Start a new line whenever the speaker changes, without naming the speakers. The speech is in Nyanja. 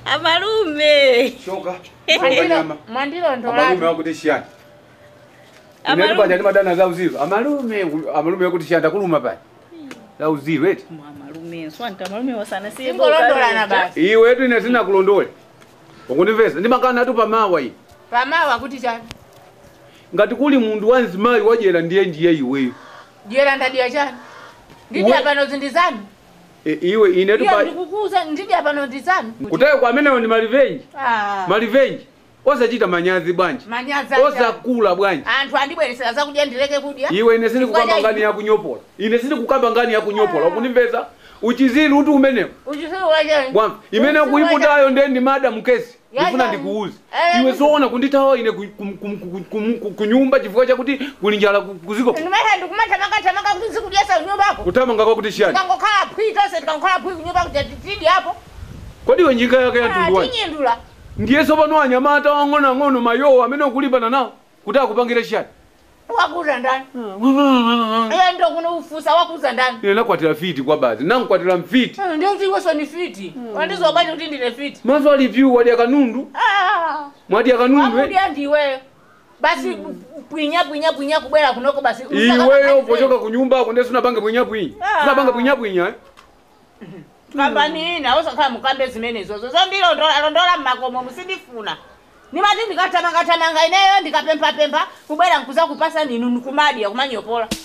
amalume
shoka
Mwandilo-
nyama
mwandilo
amalume
ndolatu
wakuti shiyani inetu
Amalume.
paja ndi madana za uziro amalume amalume wakuti shiyani takuluma pali za uziro eti
amalume swanta amalume wasana siye
Singolondolana basi
iwe etu ine sinakulondola ukundimvesa ndimakana atu pamawa iyi
pamawa kuti chani
ngati kuli munthu wanzimayi wajera ndiye ndiye iweyo
dyera ndadiya chani ndidya
We-
pano zindizanu
E, iwe inetu
iya
pa
ndikukuza ndidya pano ndizanu
kutayo kwa amenewo ndi malivenji
Ah,
malivenji osachita manyazi bwanji
manyaza chani.
osakula bwanji
anthu andibweresera zakudya ndileke kudya
iwe ine sindikukamba
Chifukwa cha
ngani yakunyopola ine sindikukamba ngani yakunyopola ukundimvesa uchizili uti umenewo
uchisuluwa chani
kwamba imene kuiputayo ndiye ndi madamu kesi
Ya,
ndifuna
ya.
ndikuuze
Eh,
iwe
eh.
zoona kundithawa ine ku- kum- kum- kum- kum- kum- kunyumba chifukwa chakuti kuli njala ku- kuziko
ndimene ndikumatamakatamaka kuti zikudyesa kunyumbako
kutamanga kwakuti shiyani
tikangokhala phwi tonse tikangokhala phwi kunyumbako tidyapo
kodi iwe njinga yake yatundwa
tinyindula
ndiye sopano anyamata wang'onoang'ono mayowo amene ukulimbana nawo kuti akupangire shiyani
wakuza ndani iye ndo kuno ufusa wakuza ndani
ine nakwatira fiti kwa bazi nankukwatira mfiti
ndinziweso ni fiti wandizobati kuti ndine fiti
maso alipyu wadya kanundu
Ah,
mwadya kanundu eh?
wakudya ndiweyo basi pwinya pwinya pwinya kubwera kunoko basi
iweyo pochoka kunyumba kunde sunapange bwinyabwinya
Ah.
sunapange bwinyabwinya eh?
kambani ina osakhala mukambe zimenezozo zondilondola londola mmakomo musindifuna nimati ndikatamanga tamanga ineyo ndikapempha pempha kubwera nkuza kupasa ninu nikumadya kumanyopola